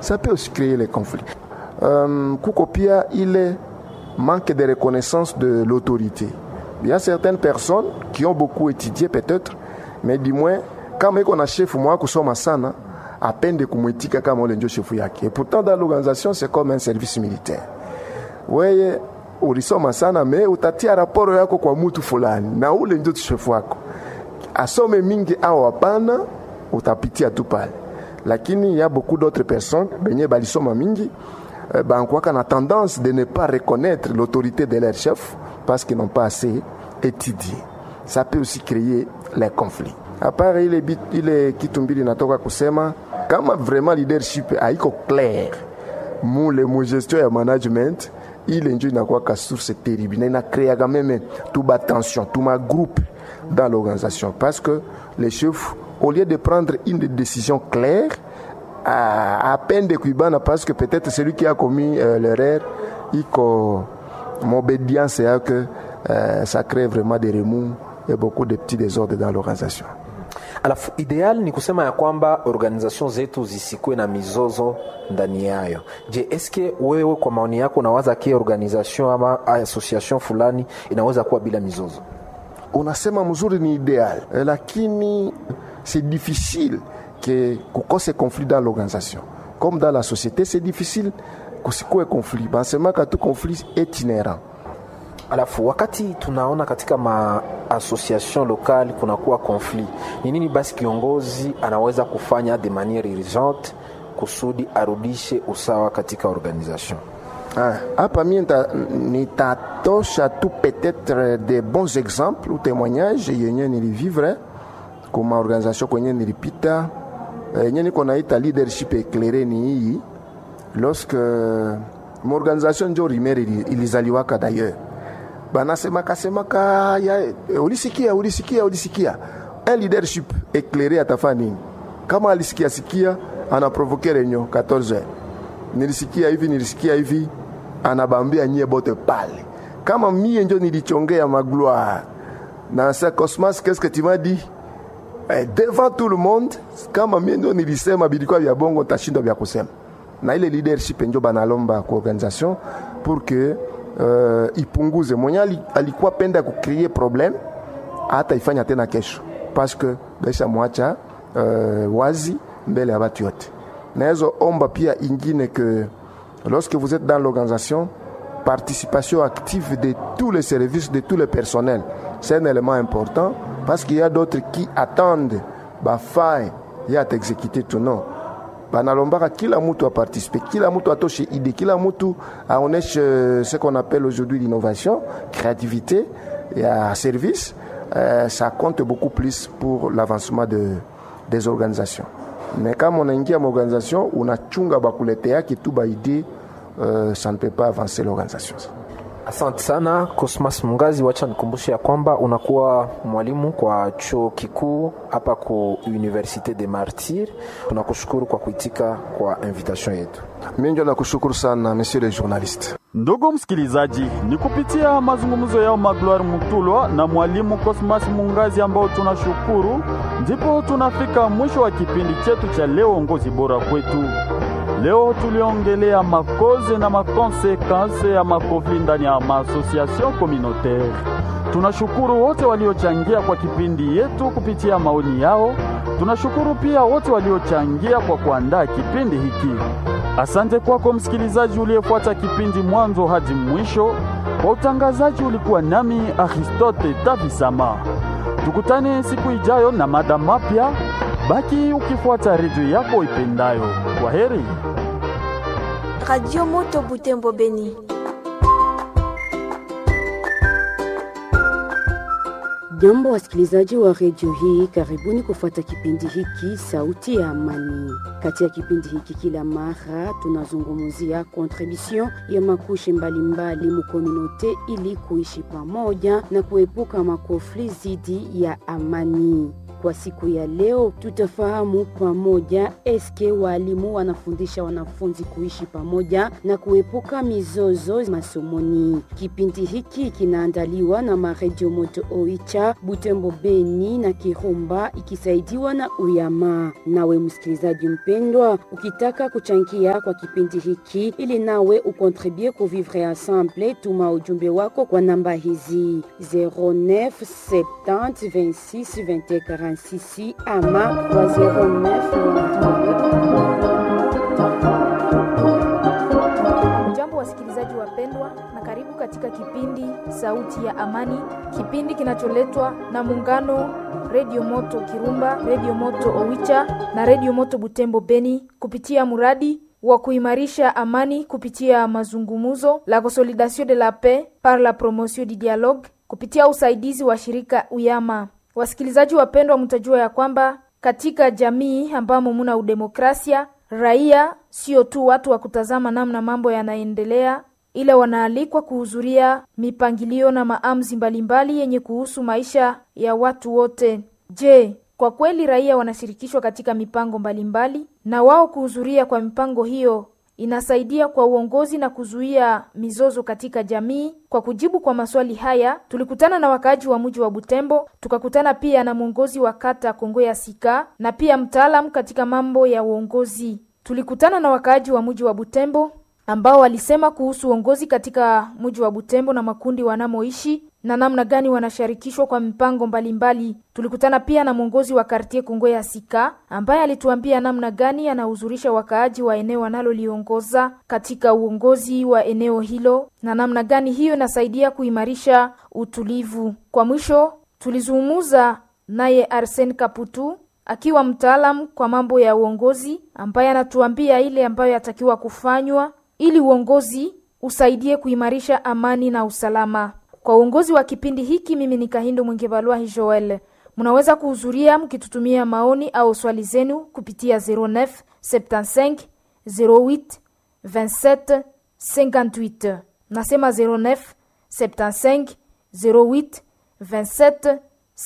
ça peut aussi créer les conflits. Euh, kuko pia ile manque de reconnaissance de l'autorité. Il y a certaines personnes qui ont beaucoup étudié peut-être, mais du moins kama iko na chef mwa kusoma sana apende kumwitika kama ule ndio chefu yake. Et pourtant dans l'organisation c'est comme un service militaire. Weye ulisoma sana me utatia raporo yako kwa mtu fulani na ule ndio chefu wako. Asome mingi au hapana, utapitia tu pale. Lakini il y a beaucoup d'autres personnes benye balisoma mingi eh, bankwaka na tendance de ne pas reconnaître l'autorité de leur chef parce qu'ils n'ont pas assez étudié. Ça peut aussi créer les conflits. À part ile, bit- ile kitu mbili natoka kusema kama vraiment leadership haiko clair mule mu gestion ya management ile njo inakuwaka source terrible na inakreaga meme tuba tension tuma groupe dans l'organisation parce que les chefs au lieu de prendre une décision claire à, à peine de kuibana parce que peut-être celui qui a commis euh, l'erreur iko m'obédience ya que euh, ça crée vraiment des remous et beaucoup de petits désordres dans l'organisation alafu ideal ni kusema ya kwamba organization zetu zisikuwe na mizozo ndani yayo je eske wewe kwa maoni yako unawaza ki organization ama association fulani inaweza kuwa bila mizozo unasema mzuri ni idéal eh, lakini c'est difficile que kukose conflit dans l'organisation comme dans la société c'est difficile kusikue conflit bansemaka tu conflit est inhérent alafu wakati tunaona katika maassociation lokali kunakuwa conflit ni nini basi kiongozi anaweza kufanya de manière urgente kusudi arudishe usawa katika organisation Ah, hapa mie nita- nitatosha tu peut-être des bons exemples ou témoignages yenye nilivivre kuma organisation kwenye nilipita Eh, yenye niko naita leadership éclairé ni hii lorsque maorganisation njo rimere ili- ilizaliwaka d'ailleurs banasemaka semaka ya, eh, ulisikia ulisikia ulisikia un leadership éclairé atafaa nini kama alisikia sikia anaprovoke renyo 14 heures nilisikia hivi nilisikia hivi anabambia nyie bote pale kama mie njo nilichongea magloire na sa cosmas qu'est-ce que tu m'as dit eh, devant tout le monde kama mie ndio nilisema bilikuwa vya bongo tashindwa vya kusema na ile leadership njo banalomba kwa organisation pour que uh, ipunguze mwenye ali- alikuwa penda kucrie problème hata ifanya tena kesho parce que baisha mwacha uh, wazi mbele ya batu yote naezo omba pia ingine que lorsque vous êtes dans l'organisation participation active de tous les services de tous les personnels c'est un élément important parce qu'il y a d'autres qui attendent bafai ya t'exécuter tout non banalombaka kila mtu aparticipe kila mtu atoshe idée kila mtu aoneshe euh, ce qu'on appelle aujourd'hui l'innovation créativité ya service euh, ça compte beaucoup plus pour l'avancement de, des organisations mais kama unaingia maorganisation unachunga bakuleteaki tu baidée euh, ça ne peut pas avancer l'organisation asante sana cosmas mungazi wacha nikumbushe ya kwamba unakuwa mwalimu kwa chuo kikuu hapa ku université de martyr tunakushukuru kwa kuitika kwa invitation yetu mi njo nakushukuru sana monsieur le journaliste Ndugu msikilizaji, ni kupitia mazungumzo yao Magloire Mutulwa na mwalimu Cosmas Mungazi ambao tunashukuru, ndipo tunafika mwisho wa kipindi chetu cha leo, ongozi bora kwetu. Leo tuliongelea makoze na makonsekanse ya makofli ndani ya maasociation communautaire. Tunashukuru wote waliochangia kwa kipindi yetu kupitia maoni yao. Tunashukuru pia wote waliochangia kwa kuandaa kipindi hiki. Asante kwako msikilizaji uliyefuata kipindi mwanzo hadi mwisho. Kwa utangazaji ulikuwa nami Aristote Tavisama. Tukutane siku ijayo na mada mapya. Baki ukifuata redio yako ipendayo. Kwa heri. Radio Moto Butembo Beni. Jambo wasikilizaji wa redio hii, karibuni kufuata kipindi hiki Sauti ya Amani. Kati ya kipindi hiki kila mara tunazungumzia kontribution ya makushe mbalimbali mukominote ili kuishi pamoja na kuepuka makofli zidi ya amani. Kwa siku ya leo tutafahamu pamoja eske walimu wanafundisha wanafunzi kuishi pamoja na kuepuka mizozo masomoni. Kipindi hiki kinaandaliwa na maredio Moto Oicha, Butembo, Beni na Kirumba ikisaidiwa na Uyama. Nawe msikilizaji mpendwa, ukitaka kuchangia kwa kipindi hiki ili nawe ukontribue ku vivre ensemble, tuma ujumbe wako kwa namba hizi 09 70 26 21 46 ama kwa 09 Jambo wasikilizaji wapendwa, na karibu katika kipindi Sauti ya Amani, kipindi kinacholetwa na muungano Redio Moto Kirumba, Redio Moto Owicha na Redio Moto Butembo Beni kupitia muradi wa kuimarisha amani kupitia mazungumuzo la consolidation de la paix par la promotion du dialogue kupitia usaidizi wa shirika Uyama. Wasikilizaji wapendwa, mtajua ya kwamba katika jamii ambamo muna udemokrasia, raia sio tu watu wa kutazama namna mambo yanaendelea, ila wanaalikwa kuhudhuria mipangilio na maamuzi mbalimbali yenye kuhusu maisha ya watu wote. Je, kwa kweli raia wanashirikishwa katika mipango mbalimbali, na wao kuhudhuria kwa mipango hiyo inasaidia kwa uongozi na kuzuia mizozo katika jamii. Kwa kujibu kwa maswali haya, tulikutana na wakaaji wa mji wa Butembo, tukakutana pia na mwongozi wa kata Kongo ya Sika na pia mtaalamu katika mambo ya uongozi. Tulikutana na wakaaji wa mji wa Butembo ambao walisema kuhusu uongozi katika mji wa Butembo na makundi wanamoishi na namna gani wanashirikishwa kwa mipango mbalimbali mbali. Tulikutana pia na mwongozi wa kartie Kongo ya Sika ambaye alituambia namna gani anahuzurisha wakaaji wa eneo analoliongoza katika uongozi wa eneo hilo na namna gani hiyo inasaidia kuimarisha utulivu. Kwa mwisho, tulizungumza naye Arsen Kaputu akiwa mtaalam kwa mambo ya uongozi ambaye anatuambia ile ambayo yatakiwa kufanywa ili uongozi usaidie kuimarisha amani na usalama. Kwa uongozi wa kipindi hiki, mimi ni Kahindo Mwingevalwahi Joel. Mnaweza kuhudhuria mkitutumia maoni au swali zenu kupitia 09 75 08 27 58. Nasema 09 75 08 27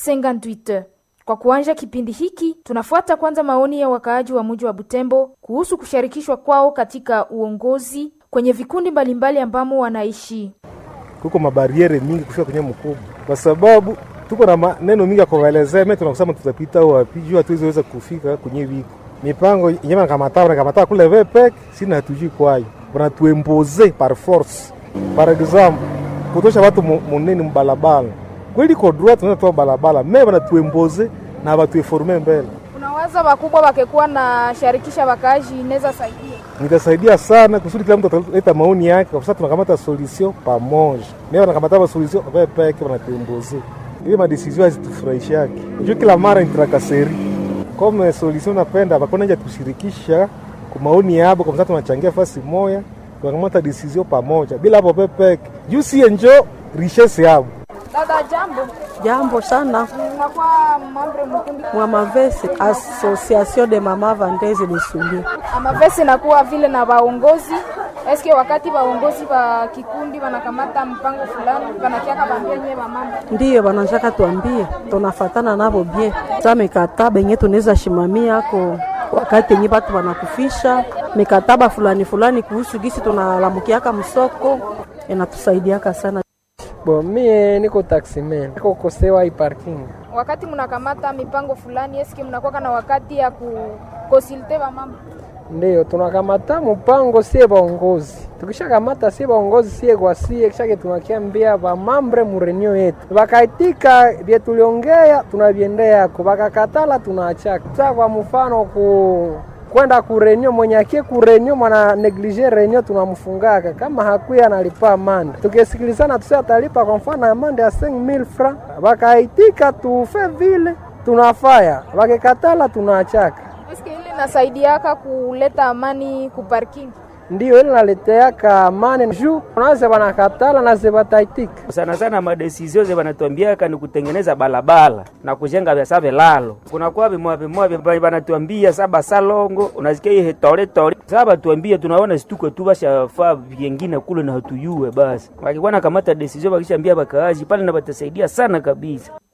58. Kwa kuanja kipindi hiki, tunafuata kwanza maoni ya wakaaji wa mji wa Butembo kuhusu kushirikishwa kwao katika uongozi kwenye vikundi mbalimbali ambamo wanaishi. Kuko mabariere mingi kufika kwenye mkubwa, kwa sababu tuko na maneno mingi ya kuwaelezea. Mimi tunakusema tutapita wapi juu hatuwezi kufika kwenye viko mipango yenyewe nakamata nakamata kule vepek sina hatujui kwayo, wanatuemboze par force. Par exemple kutosha watu munene mbalabala kweli ko droit tunaweza toa balabala me wanatuemboze na watueforme mbele. Unawaza wakubwa wakekuwa na sharikisha wakaaji inaweza saidia nitasaidia sana kusudi kila mtu ataleta maoni yake, kwa sababu tunakamata solution pamoja. Mimi wanakamata solution wewe peke wanatuemboze, ile madesizio hazitufurahishaki juu kila mara nitrakaseri kama solution napenda bakona nje tushirikisha kwa maoni yabo, kwa sababu tunachangia fasi moja, tunakamata decision pamoja bila hapo peke juu si enjo richesse yabo. Dada, jambo. Jambo sana. Unakuwa mambre mkundi Mwa Mavese, Association de Mama Vendeze de Suli. Amavese nakuwa vile na waongozi eske wakati waongozi wa kikundi wanakamata mpango fulani wanakiaka bambia nyewe wamama Ndiyo bananjaka tuambie, tunafatana nabo bien. Sa mikataba yenye tunaweza shimamia ako wakati yenye batu wanakufisha mikataba fulani fulani kuhusu gisi tunalamukiaka msoko inatusaidiaka sana. Bo, mie niko taximan, niko kosewa hii parking. wakati mnakamata mipango fulani eske mnakuwa na wakati ya kukonsulte wamama Ndiyo tunakamata mpango sie baongozi, tukishakamata sie baongozi sie kwa sie, kishake tunakiambia bamambre murenio yetu, bakaitika vye tuliongea tunavyendeyako, bakakatala tunaachaka. Sa kwa mfano ku kwenda kurenio, mwenye akie kurenio mwana neglige renio tunamfungaka, kama hakuya analipa amande. Tukisikilizana tusi atalipa kwa mfano amande ya 5000 francs, bakaitika tufe vile tunafaya, bakikatala tunaachaka. eske ile nasaidiaka kuleta amani ku parking ndiyo ile naleteaka amani juu naze banakatala naze bataitika sana sana madesizio ze banatuambiaka ni kutengeneza balabala na kujenga vyasa vilalo. Kunakuwa vimoya vimoya vya banatuambia saba salongo, unasikia hii tole tole. Sasa batuambia tunaona situko tu bashafaa vyengine kule na hatuyue basi. Wakikuwa na kamata desizio bakishaambia bakaaji pale na batasaidia sana kabisa.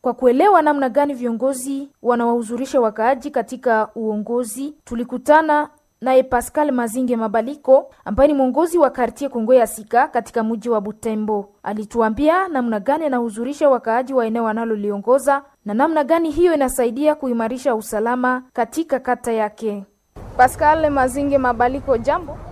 Kwa kuelewa namna gani viongozi wanawahuzurisha wakaaji katika uongozi, tulikutana naye Pascal Mazinge Mabaliko ambaye ni mwongozi wa kartie Kongo ya Sika katika mji wa Butembo. Alituambia namna gani anahuzurisha wakaaji wa eneo analoliongoza na namna gani hiyo inasaidia kuimarisha usalama katika kata yake. Pascal Mazinge Mabaliko, jambo.